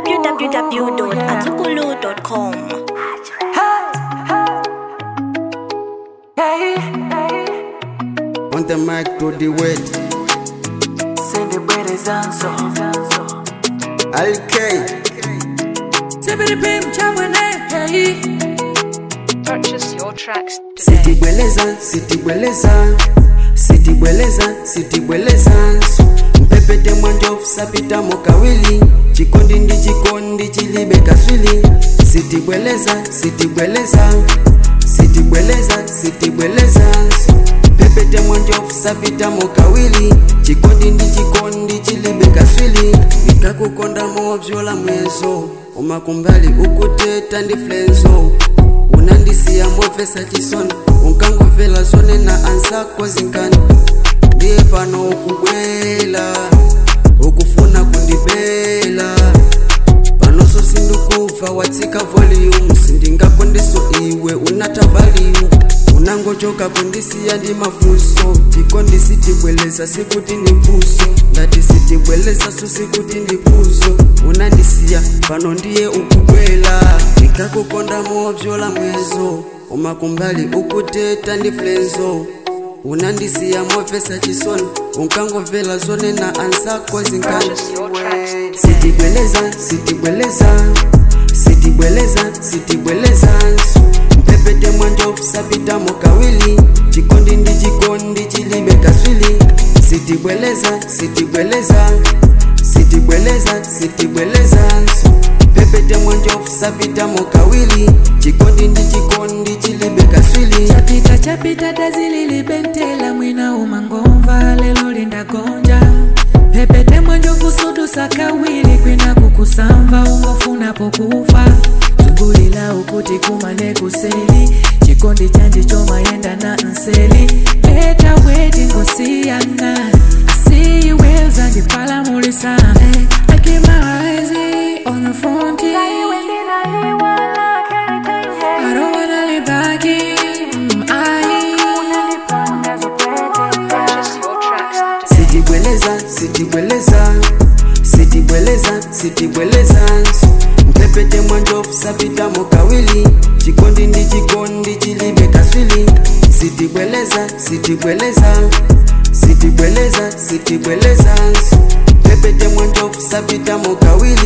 www.atukulu.com. On the mic to the wet. Sende bwere zanso Alkay. Sibiripim chamwene hey Purchase your tracks Siti bweleza, siti bweleza. Siti bweleza, siti bweleza. Mpepete mwanjofu sapita mokawili. Chikondi ndi chikondi chilibe kaswili. Siti bweleza, siti bweleza. Siti bweleza, siti bweleza. Mpepete mwanjofu sapita mokawili. Chikondi ndi chikondi chilibe kaswili. Nikakukonda movyola mwezo. Umakumbali ukuteta ndi flenzo unandisiya mofesa chisoni unkangomvela zone na ansako zinkani ndiye pano ukubwela ukufuna kundibela panoso sindikuva watsika volume sindingakondeso iwe unata value unangochoka kundisiya ndi mafunso chikondi sitibweleza sikuti ndi mfuso ngati sitibweleza so sikuti ndi puzo unandisiya pano ndiye ukubwela ndikakukonda movyola mwezo umakumbali ukuteta ndi flenzo unandisiya mofesa chisoni unkangomvela zone na ansako zinkani Purchase your tracks today. sitibweleza sitibweleza sitibweleza sitibweleza mpepete mwanjofu sapita mokawili chikondi ndi chikondi chilibe kaswili sitibweleza sitibweleza sitibweleza sitibweleza mpepete mwanjofu sapita mokawili chikondi ndi chikondi chilibe kaswili chapita chapita dazililibentela mwina umangomva lelo lindagonja pepete mwanjovu sudu sakawili kwina kukusamva ungofuna pokufa zungulila ukuti kumane kuseli chikondi chanje chomayenda na nseli leta weti ngosiyana asiyiweza ndipalamulisa I keep my eyes on the frontier I don't wanna live back in I Purchase your tracks today. sitibweleza sitibweleza sitibweleza sitibweleza mpepete mwanjofu sapita mokawili chikondi ndi chikondi chilibe kaswili sitibweleza sitibweleza sitibweleza sitibweleza mpepete mwanjofu sapita mokawili